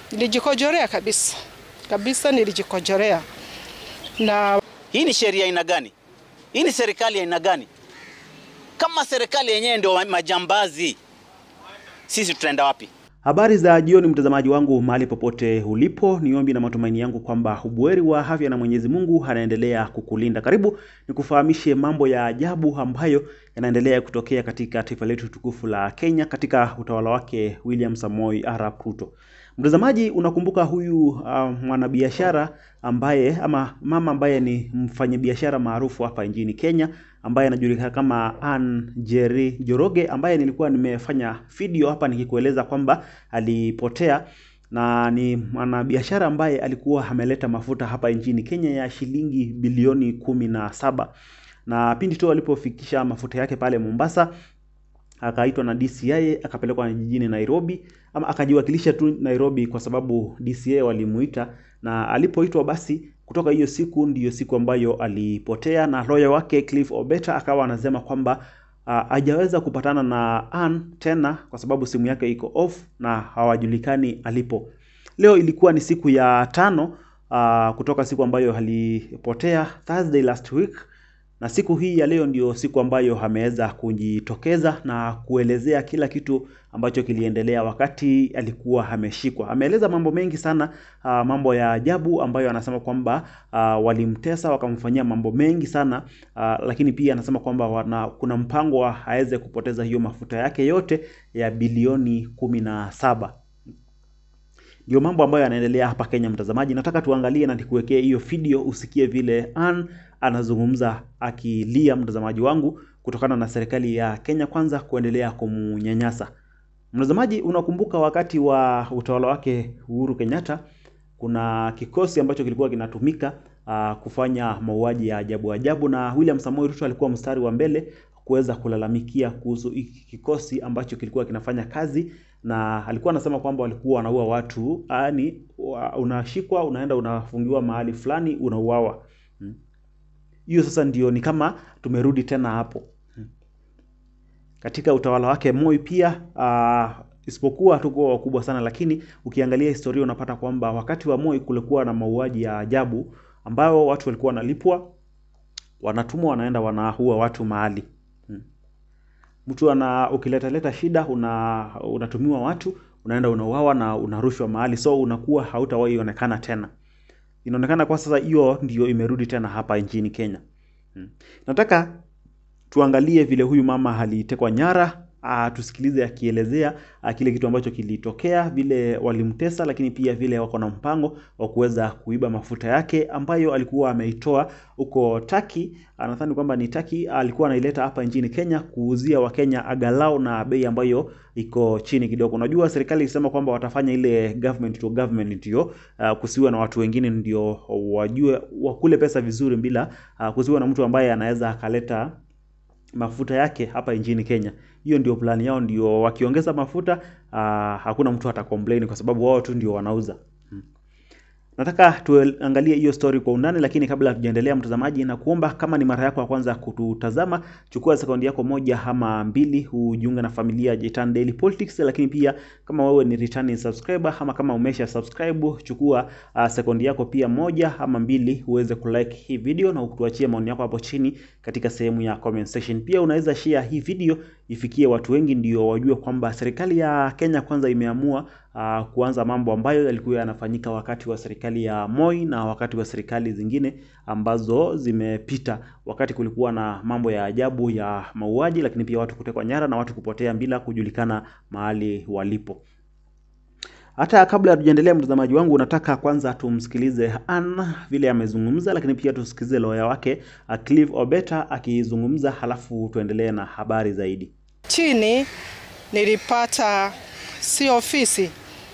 Nilijikojorea kabisa kabisa, nilijikojorea. Na hii ni sheria aina gani? Hii ni serikali aina gani? Kama serikali yenyewe ndio majambazi, sisi tutaenda wapi? Habari za jioni, mtazamaji wangu mahali popote ulipo, ni ombi na matumaini yangu kwamba ubuheri wa afya na Mwenyezi Mungu anaendelea kukulinda. Karibu nikufahamishe mambo ya ajabu ambayo yanaendelea kutokea katika taifa letu tukufu la Kenya katika utawala wake William Samoei Arap Ruto. Mtazamaji, unakumbuka huyu uh, mwanabiashara ambaye ama mama ambaye ni mfanyabiashara maarufu hapa nchini Kenya ambaye anajulikana kama Ann Njeri Njoroge ambaye nilikuwa nimefanya video hapa nikikueleza kwamba alipotea na ni mwanabiashara ambaye alikuwa ameleta mafuta hapa nchini Kenya ya shilingi bilioni kumi na saba na pindi tu alipofikisha mafuta yake pale Mombasa akaitwa na DCI akapelekwa jijini Nairobi, ama akajiwakilisha tu Nairobi kwa sababu DCI walimuita, na alipoitwa basi, kutoka hiyo siku ndiyo siku ambayo alipotea, na lawyer wake Cliff Obeta akawa anasema kwamba hajaweza uh, kupatana na Ann tena kwa sababu simu yake iko off na hawajulikani alipo. Leo ilikuwa ni siku ya tano uh, kutoka siku ambayo alipotea Thursday last week na siku hii ya leo ndio siku ambayo ameweza kujitokeza na kuelezea kila kitu ambacho kiliendelea wakati alikuwa ameshikwa. Ameeleza mambo mengi sana, uh, mambo ya ajabu ambayo anasema kwamba uh, walimtesa wakamfanyia mambo mengi sana uh, lakini pia anasema kwamba wana, kuna mpango wa aweze kupoteza hiyo mafuta yake yote ya bilioni kumi na saba. Ndio mambo ambayo yanaendelea hapa Kenya, mtazamaji. Nataka tuangalie na nikuwekee hiyo video usikie vile Ann anazungumza akilia, mtazamaji wangu, kutokana na serikali ya Kenya kwanza kuendelea kumnyanyasa. Mtazamaji, unakumbuka wakati wa utawala wake Uhuru Kenyatta, kuna kikosi ambacho kilikuwa kinatumika uh, kufanya mauaji ya ajabu ajabu, na William Samoei Ruto alikuwa mstari wa mbele kuweza kulalamikia kuhusu hiki kikosi ambacho kilikuwa kinafanya kazi na alikuwa anasema kwamba walikuwa wanaua watu, yaani unashikwa, unaenda unafungiwa mahali fulani, unauawa. Hiyo sasa ndio ni kama tumerudi tena hapo katika utawala wake Moi pia uh, isipokuwa hatukuwa wakubwa sana, lakini ukiangalia historia unapata kwamba wakati wa Moi kulikuwa na mauaji ya ajabu ambayo watu walikuwa wanalipwa, wanatumwa, wanaenda wanaua watu mahali mtu ana ukileta leta shida una unatumiwa watu unaenda unauawa na unarushwa mahali, so unakuwa hautawahi onekana tena. Inaonekana kwa sasa hiyo ndio imerudi tena hapa nchini Kenya. Hmm. Nataka tuangalie vile huyu mama alitekwa nyara. Uh, tusikilize akielezea uh, kile kitu ambacho kilitokea, vile walimtesa, lakini pia vile wako na mpango wa kuweza kuiba mafuta yake ambayo alikuwa ameitoa huko Taki. Nadhani kwamba ni Taki, alikuwa anaileta hapa nchini Kenya kuuzia Wakenya agalau na bei ambayo iko chini kidogo. Unajua serikali ilisema kwamba watafanya ile government to government, ndio uh, kusiwe na watu wengine ndio wajue wakule pesa vizuri bila uh, kusiwe na mtu ambaye anaweza akaleta mafuta yake hapa nchini Kenya. Hiyo ndio plani yao, ndio wakiongeza mafuta uh, hakuna mtu ata complain kwa sababu wao tu ndio wanauza. Hmm. Nataka tuangalie hiyo story kwa undani, lakini kabla tujaendelea, mtazamaji, na kuomba kama ni mara yako ya kwanza kututazama, chukua sekundi yako moja ama mbili ujiunge na familia ya Jitan Daily Politics, lakini pia kama wewe ni returning subscriber ama kama umesha subscribe, chukua uh, sekundi yako pia moja ama mbili uweze kulike hii video na kutuachia maoni yako hapo chini katika sehemu ya comment section. Pia unaweza share hii video ifikie watu wengi, ndio wajue kwamba serikali ya Kenya kwanza imeamua uh, kuanza mambo ambayo yalikuwa yanafanyika wakati wa serikali ya Moi na wakati wa serikali zingine ambazo zimepita, wakati kulikuwa na mambo ya ajabu ya mauaji, lakini pia watu kutekwa nyara na watu kupotea bila kujulikana mahali walipo. Hata kabla hatujaendelea, mtazamaji wangu, nataka kwanza tumsikilize Ann vile amezungumza, lakini pia tusikilize lawyer wake Cliff Obeta akizungumza, halafu tuendelee na habari zaidi. Chini nilipata si ofisi,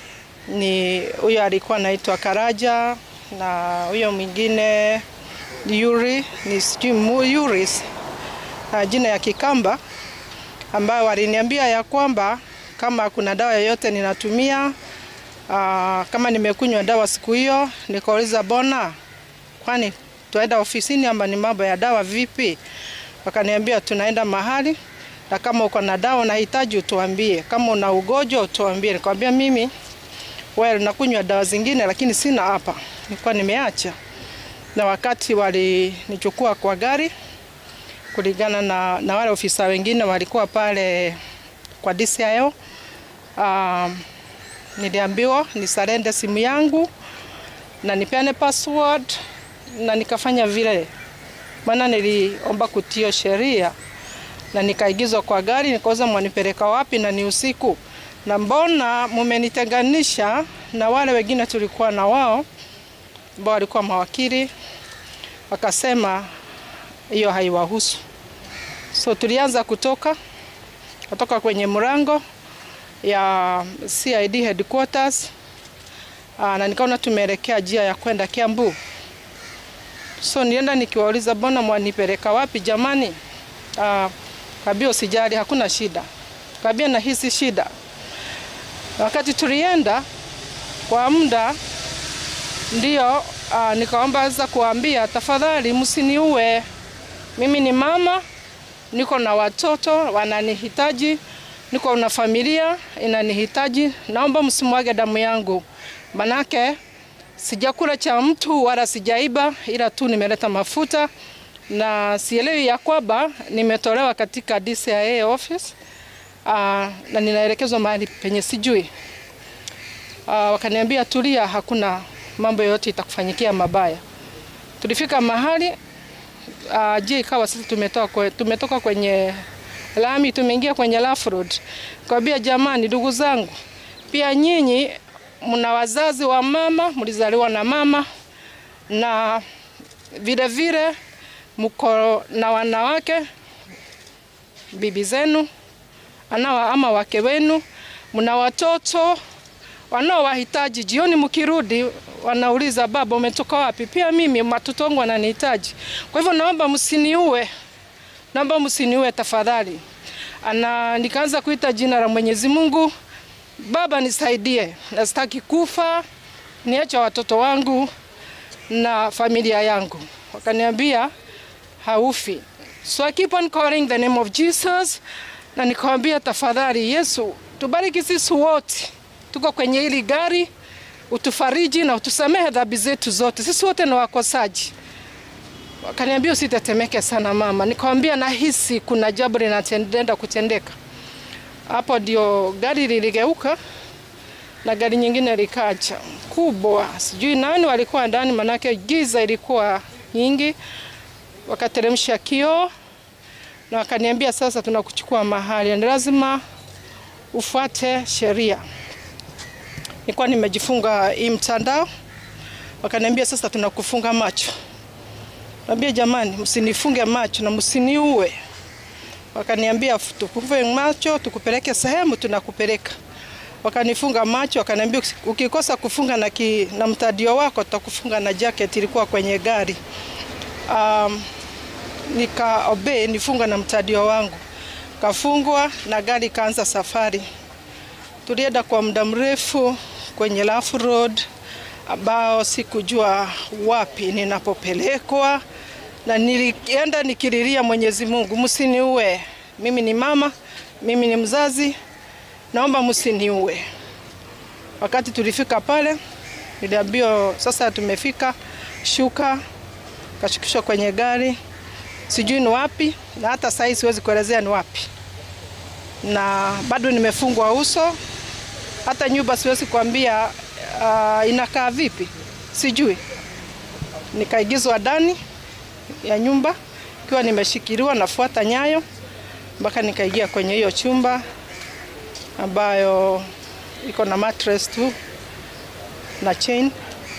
ni huyo alikuwa anaitwa Karaja na huyo mwingine Yuri, ni sijui Yuris na jina ya Kikamba, ambayo waliniambia ya kwamba kama kuna dawa yoyote ninatumia Aa, kama nimekunywa dawa siku hiyo, nikauliza bona, kwani tunaenda ofisini ama ni mambo ya dawa vipi? Wakaniambia tunaenda mahali na kama uko na dawa unahitaji utuambie, kama una ugonjwa utuambie. Nikamwambia mimi well, nakunywa dawa zingine, lakini sina hapa, nilikuwa nimeacha. Na wakati walinichukua kwa gari, kulingana na, na wale ofisa wengine walikuwa pale kwa DCIO, um, niliambiwa nisarende simu yangu na nipeane password na nikafanya vile, maana niliomba kutio sheria na nikaigizwa kwa gari, nikauza mwanipeleka wapi na ni usiku, na mbona mumenitenganisha na wale wengine tulikuwa na wao ambao walikuwa mawakili, wakasema hiyo haiwahusu. So tulianza kutoka kutoka kwenye mlango ya CID headquarters aa, na nikaona tumeelekea njia ya kwenda Kiambu. So nienda nikiwauliza, mbona mwanipeleka wapi jamani? Uh, kabia usijali, hakuna shida. Kabia nahisi shida. Wakati tulienda kwa muda ndio, uh, nikaomba sasa kuambia, tafadhali msiniue, mimi ni mama, niko na watoto wananihitaji, niko na familia inanihitaji, naomba msimwage damu yangu, manake sijakula cha mtu wala sijaiba, ila tu nimeleta mafuta na sielewi ya kwamba nimetolewa katika DCIA office uh, na ninaelekezwa mahali penye sijui. Uh, wakaniambia tulia, hakuna mambo yoyote itakufanyikia mabaya. Tulifika mahali uh, je, ikawa sisi tumetoka, kwe, tumetoka kwenye lami tumeingia kwenye rough road. Kwambia jamani, ndugu zangu, pia nyinyi mna wazazi wa mama, mlizaliwa na mama na vile vile mko na wanawake bibi zenu anawa ama wake wenu, mna watoto wanaowahitaji. Jioni mkirudi, wanauliza baba, umetoka wapi? Pia mimi watoto wangu wananihitaji. Kwa hivyo naomba msiniue, naomba msiniue tafadhali. Ana nikaanza kuita jina la Mwenyezi Mungu, Baba nisaidie, nasitaki kufa, niache watoto wangu na familia yangu. Wakaniambia haufi. So I keep on calling the name of Jesus na nikawambia tafadhali, Yesu tubariki sisi wote, tuko kwenye hili gari, utufariji na utusamehe dhambi zetu zote, sisi wote ni wakosaji. Wakaniambia usitetemeke sana mama. Nikawambia nahisi kuna jambo linatendenda kutendeka. Hapo ndio gari liligeuka na gari nyingine likaja kubwa, sijui nani walikuwa ndani, manake giza ilikuwa nyingi. Wakateremsha kioo na wakaniambia, sasa tunakuchukua mahali, ni lazima ufuate sheria. Nilikuwa nimejifunga hii mtandao, wakaniambia sasa tunakufunga macho. Naambia jamani, msinifunge macho na msiniue. Wakaniambia tukufunge macho, tukupeleke sehemu tunakupeleka. Wakanifunga macho, wakaniambia ukikosa kufunga na, ki, na mtadio wako tutakufunga na jacket ilikuwa kwenye gari. Um, nika obey nifunga na mtadio wangu, kafungwa na gari ikaanza safari. Tulienda kwa muda mrefu kwenye rough road ambao sikujua wapi ninapopelekwa, na nilienda nikililia Mwenyezi Mungu, msiniue, mimi ni mama, mimi ni mzazi, naomba msiniue. Wakati tulifika pale, niliambiwa sasa tumefika, shuka, kashukishwa kwenye gari, sijui ni wapi, na hata sasa siwezi kuelezea ni wapi, na bado nimefungwa uso, hata nyumba siwezi kuambia uh, inakaa vipi, sijui. Nikaigizwa ndani ya nyumba ikiwa nimeshikiliwa, nafuata nyayo mpaka nikaingia kwenye hiyo chumba ambayo iko na mattress tu na chain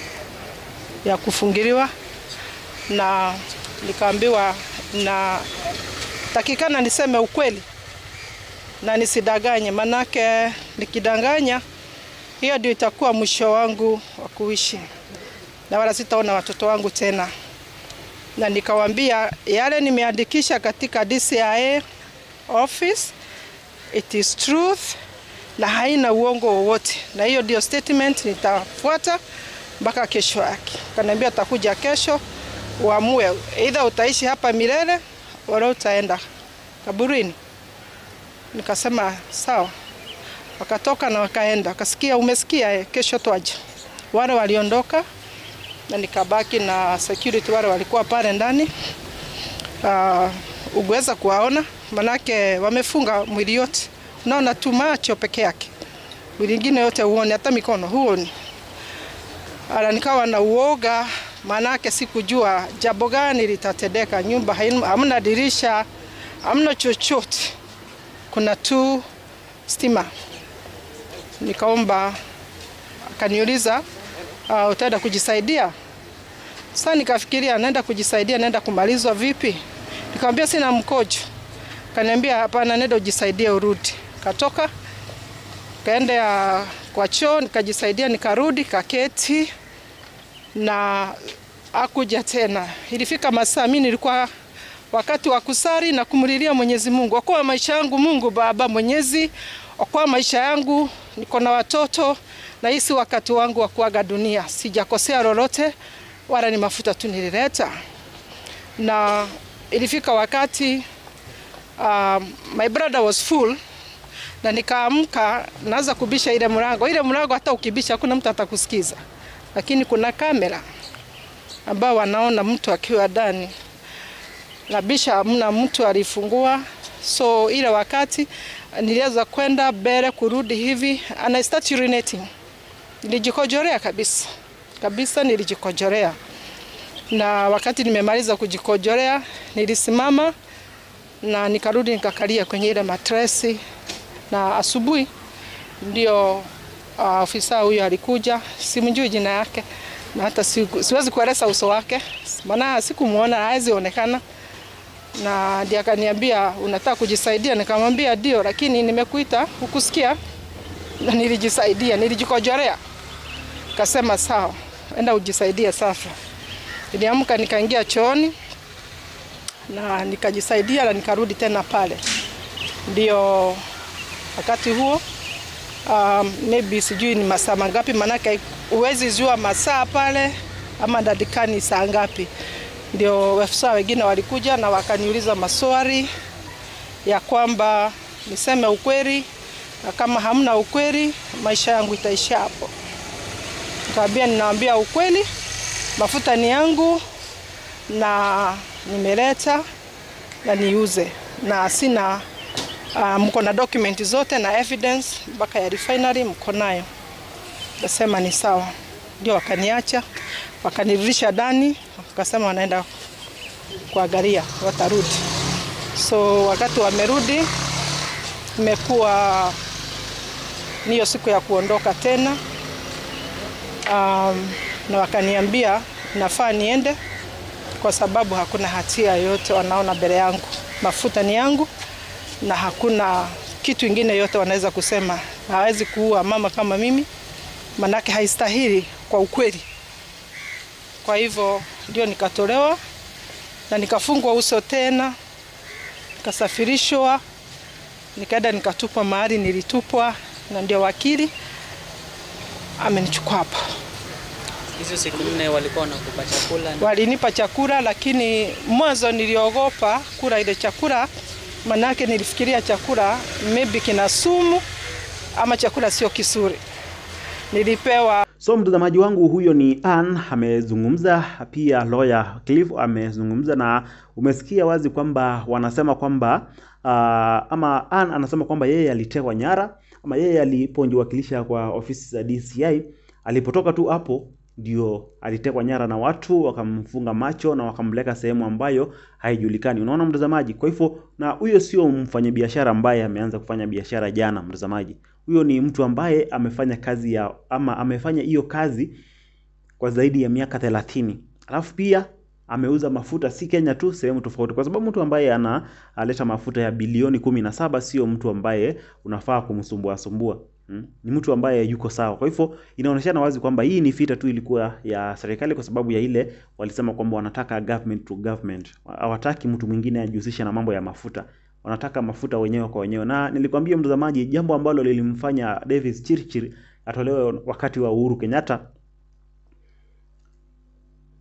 ya kufungiliwa, na nikaambiwa na takikana niseme ukweli na nisidanganye, manake nikidanganya hiyo ndio itakuwa mwisho wangu wa kuishi na wala sitaona watoto wangu tena. Na nikawambia yale nimeandikisha katika DCIA office it is truth na haina uongo wowote, na hiyo ndio statement nitafuata mpaka kesho yake. Kaniambia atakuja kesho uamue either utaishi hapa milele wala utaenda kaburini. Nikasema sawa. wakatoka na wakaenda, wakasikia umesikia, eh, kesho twaje. Wale waliondoka na nikabaki na security wale walikuwa pale ndani. Uh, uweza kuwaona manake wamefunga mwili yote, unaona tu macho peke yake, mwili ingine yote huoni, hata mikono huoni. Ala, nikawa na uoga, manake sikujua jambo gani litatendeka. Nyumba haina- hamna dirisha, hamna chochote, kuna tu stima. Nikaomba, akaniuliza uh, utaenda kujisaidia? Sasa nikafikiria naenda kujisaidia, naenda kumalizwa vipi? Nikamwambia sina mkojo. Kaniambia hapana, nenda ujisaidie urudi. Katoka kaenda kwa choo nikajisaidia, nikarudi kaketi na akuja tena. Ilifika masaa, mimi nilikuwa wakati wa kusali na kumlilia Mwenyezi Mungu, okoa maisha yangu Mungu Baba Mwenyezi, okoa maisha yangu, niko na watoto na hii si wakati wangu wa kuaga dunia, sijakosea lolote, wala ni mafuta tu nilileta. Na ilifika wakati uh, my brother was full na nikaamka naanza kubisha ile mlango. Ile mlango hata ukibisha hakuna mtu atakusikiza, lakini kuna kamera ambao wanaona mtu akiwa ndani. Nabisha, hamna mtu alifungua. So ile wakati nilianza kwenda mbele kurudi hivi and I start urinating. Nilijikojorea kabisa kabisa, nilijikojorea na wakati nimemaliza kujikojorea nilisimama na nikarudi nikakalia kwenye ile matresi, na asubuhi ndio uh, ofisa huyo alikuja, simjui jina yake na hata siku, siwezi kueleza uso wake, maana sikumuona, hawezi onekana, na ndiye akaniambia unataka kujisaidia? Nikamwambia ndio, lakini nimekuita hukusikia, na nilijisaidia, nilijikojorea. Kasema sawa, enda ujisaidie sasa. Niliamka nikaingia chooni na nikajisaidia na nikarudi tena pale. Ndio wakati huo um, maybe sijui ni masaa mangapi, maanake huwezi jua masaa pale ama dadikani saa ngapi. Ndio afisa wengine walikuja na wakaniuliza maswali ya kwamba niseme ukweli, na kama hamna ukweli maisha yangu itaisha hapo. Nikamwambia ninaambia ukweli, mafuta ni yangu na nimeleta na niuze na sina uh, mko na document zote na evidence mpaka ya refinery mko nayo. Nasema ni sawa, ndio wakaniacha, wakanirudisha ndani, wakasema wanaenda kuangalia watarudi. So wakati wamerudi, imekuwa niyo siku ya kuondoka tena um, na wakaniambia nafaa niende kwa sababu hakuna hatia yoyote wanaona mbele yangu. Mafuta ni yangu na hakuna kitu ingine yote wanaweza kusema. Hawezi kuua mama kama mimi, manake haistahili kwa ukweli. Kwa hivyo ndio nikatolewa na nikafungwa uso tena, nikasafirishwa, nikaenda nikatupwa mahali nilitupwa, na ndio wakili amenichukua hapa. Hizo siku nne walikuwa wanakupa chakula na Walinipa chakula, lakini mwanzo niliogopa kula ile chakula, manake nilifikiria chakula maybe kina sumu ama chakula sio kizuri. Nilipewa So mtazamaji wangu, huyo ni Ann amezungumza, pia lawyer Cliff amezungumza, na umesikia wazi kwamba wanasema kwamba uh, ama Ann anasema kwamba yeye alitekwa nyara ama yeye alipojiwakilisha kwa ofisi za DCI, alipotoka tu hapo ndio alitekwa nyara na watu wakamfunga macho na wakampeleka sehemu ambayo haijulikani. Unaona mtazamaji? Kwa hivyo, na huyo sio mfanyabiashara ambaye ameanza kufanya biashara jana, mtazamaji. Huyo ni mtu ambaye amefanya kazi ya ama amefanya hiyo kazi kwa zaidi ya miaka thelathini. Alafu pia ameuza mafuta si Kenya tu, sehemu tofauti, kwa sababu mtu ambaye analeta mafuta ya bilioni kumi na saba sio mtu ambaye unafaa kumsumbua sumbua. Hmm? Ni mtu ambaye yuko sawa. Kwa hivyo inaonyeshana wazi kwamba hii ni vita tu ilikuwa ya serikali, kwa sababu ya ile walisema kwamba wanataka government to government, hawataki mtu mwingine ajihusishe na mambo ya mafuta, wanataka mafuta wenyewe kwa wenyewe. Na nilikwambia mtazamaji, jambo ambalo lilimfanya Davis Chirchir atolewe wakati wa Uhuru Kenyatta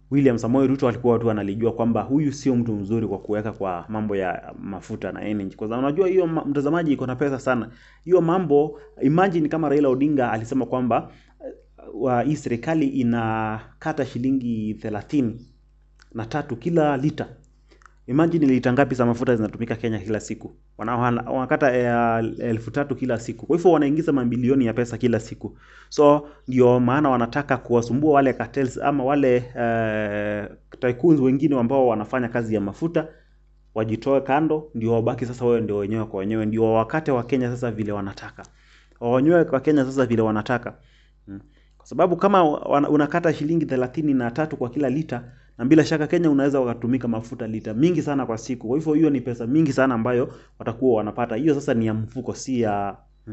William Samoei Ruto alikuwa watu analijua kwamba huyu sio mtu mzuri kwa kuweka kwa mambo ya mafuta na energy. Kwa sababu unajua hiyo ma- mtazamaji iko na pesa sana. Hiyo mambo imagine kama Raila Odinga alisema kwamba uh, wa hii serikali inakata shilingi thelathini na tatu kila lita. Imagine lita ngapi za mafuta zinatumika Kenya kila siku? Wana- wana- Wanakata eh, elfu tatu kila siku. Kwa hivyo wanaingiza mabilioni ya pesa kila siku. So ndio maana wanataka kuwasumbua wale cartels ama wale eh, tycoons wengine ambao wanafanya kazi ya mafuta wajitoe kando, ndio wabaki sasa wewe ndio wenyewe kwa wenyewe, ndio wakate wa Kenya sasa vile wanataka, wenyewe kwa Kenya sasa vile wanataka mm. Kwa sababu kama wana- unakata shilingi thelathini na tatu kwa kila lita, na bila shaka Kenya unaweza wakatumika mafuta lita mingi sana kwa siku. Kwa hivyo hiyo ni pesa mingi sana ambayo watakuwa wanapata. Hiyo sasa ni ya mfuko, si ya mm.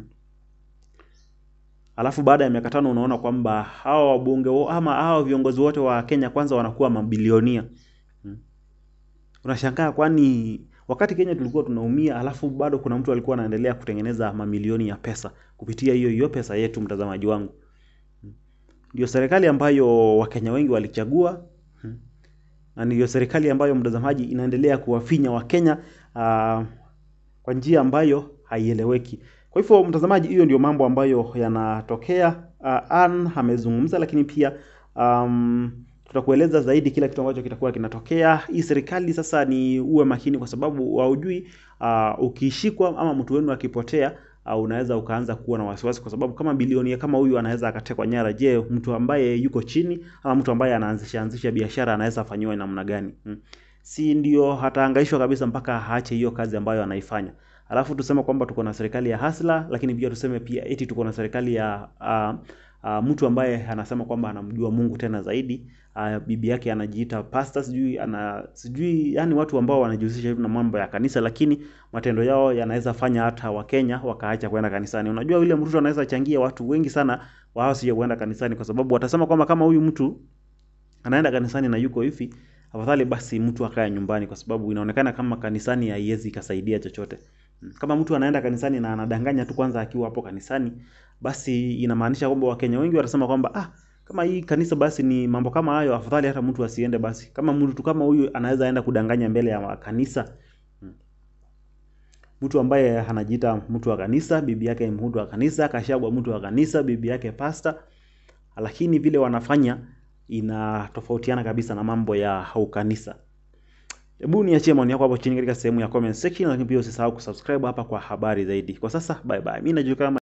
Alafu baada ya miaka tano unaona kwamba hawa wabunge wo- ama hawa viongozi wote wa Kenya kwanza wanakuwa mabilionia mm. Unashangaa kwani wakati Kenya tulikuwa tunaumia, alafu bado kuna mtu alikuwa anaendelea kutengeneza mamilioni ya pesa kupitia hiyo hiyo pesa yetu, mtazamaji wangu. Ndio serikali ambayo Wakenya wengi walichagua mm. na ndio serikali ambayo mtazamaji inaendelea kuwafinya Wakenya uh, kwa njia ambayo haieleweki. Kwa hivyo mtazamaji, hiyo ndio mambo ambayo yanatokea. Uh, Ann amezungumza, lakini pia um, tutakueleza zaidi kila kitu ambacho kitakuwa kinatokea. Hii serikali sasa ni uwe makini, kwa sababu haujui uh, ukishikwa ama mtu wenu akipotea uh, unaweza ukaanza kuwa na wasiwasi, kwa sababu kama bilionia kama huyu anaweza akatekwa nyara, je, mtu ambaye yuko chini ama mtu ambaye anaanzisha anzisha biashara anaweza afanyiwa namna gani? Hmm. Si ndio hataangaishwa kabisa mpaka aache hiyo kazi ambayo anaifanya. Alafu tuseme kwamba tuko na serikali ya hasla, lakini pia tuseme pia eti tuko na serikali ya uh, uh, mtu ambaye anasema kwamba anamjua Mungu tena zaidi. Uh, bibi yake anajiita pastor, sijui ana sijui, yani watu ambao wanajihusisha hivi na mambo ya kanisa, lakini matendo yao yanaweza fanya hata Wakenya wakaacha kwenda kanisani. Unajua William Ruto anaweza changia watu wengi sana wao sio kwenda kanisani, kwa sababu watasema kwamba kama huyu mtu anaenda kanisani na yuko hivi, afadhali basi mtu akae nyumbani, kwa sababu inaonekana kama kanisani haiwezi ikasaidia chochote. Kama mtu anaenda kanisani na anadanganya tu kwanza akiwa hapo kanisani, basi inamaanisha kwamba Wakenya wengi watasema kwamba ah, kama hii kanisa basi ni mambo kama hayo, afadhali hata mtu asiende. Basi kama mtu kama huyu anaweza enda kudanganya mbele ya kanisa, mtu ambaye anajiita mtu wa kanisa, bibi yake mtu wa kanisa, Kashagwa mtu wa kanisa, bibi yake pasta, lakini vile wanafanya inatofautiana kabisa na mambo ya ukanisa. Hebu niachie maoni yako hapo chini katika sehemu ya comment section, lakini pia usisahau kusubscribe hapa kwa habari zaidi. Kwa sasa bye bye. Mimi najulikana